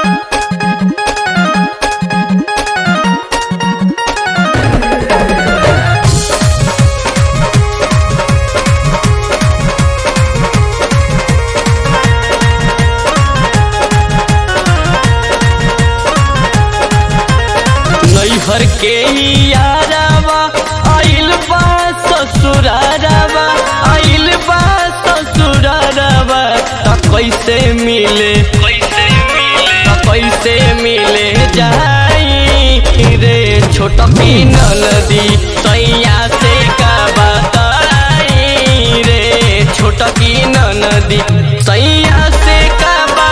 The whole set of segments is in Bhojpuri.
नैहर के यारावा आइल बा ससुरारावा आइल बा ससुरारावा त कैसे मिले कैसे मिले त कैसे मिले जाई रे छोट की नदी सैया से का बताई रे छोट की नदी सैया से का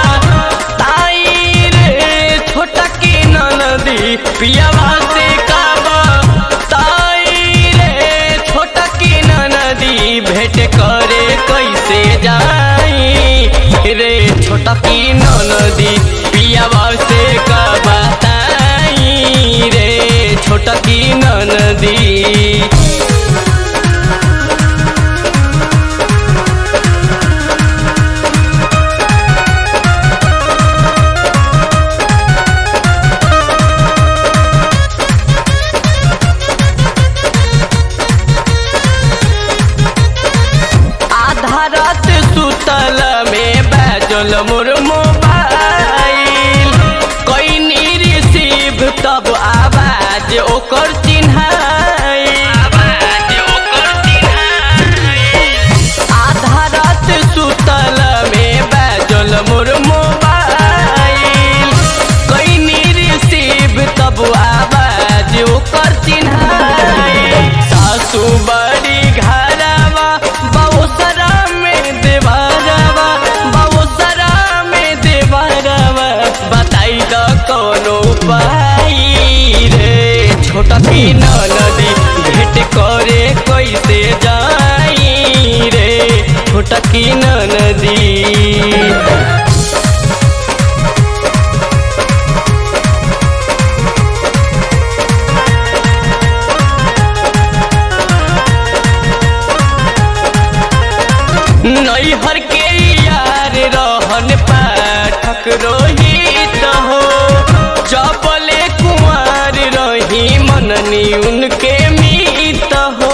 बताई रे छोट की नदी पियावा से का बताई रे छोट की नदी भेंट करे कैसे जाई रे छोट की नदी पियावा से का बताई रे छोट की नदी आधा रात सुतल में बैजल मोर मोबाइल कैनी रिसीव तब आवाज ओकर चिन्हाई आधा रात सुतल में बैजल मोर मोबाइल कैनी रिसीव तब आवाज ओकर चिन्हाई सासू बड़ी घरवा बहुसरा में देवरवा बहुसरा में देवरवा बताई द कोनो उपाय रे छोटा की नदी भेंट करे कैसे जाई रे छोटा की नदी नैहर के यार रहन पाठक रोहित हो जबले कुंवर रही मननी उनके मीत हो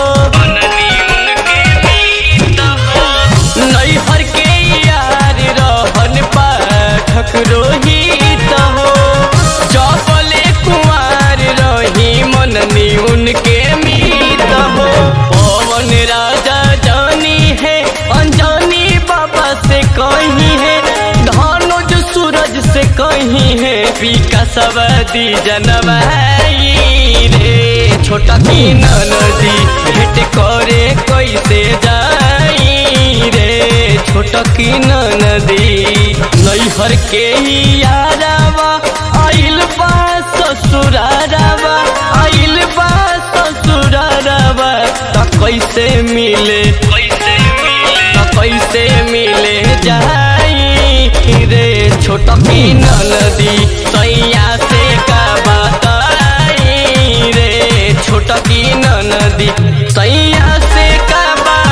नैहर के यार रहन पाठक रोहित हो जबले कुंवर रही मननी उनके मीत हो पवन राजा जानी है अनजानी बाबा से कहीं है धनुज सूरज से कहीं है पीका सवदी जनवाई रे छोटा की नदी भेंट करे कैसे जाई रे छोटा की नदी नैहर के यारावा आइल बा ससुरारावा आइल बा ससुरारावा त कैसे मिले कैसे मिले त कैसे मिले जाई रे छोट की नदी सैया से का बताई रे छोट की नदी सैया से का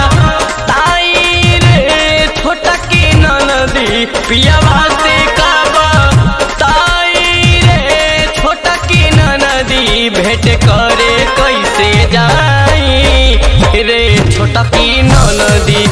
बताई रे छोट की नदी पियावा से का बताई रे छोट की नदी भेंट करे कैसे जाई रे छोटा की नदी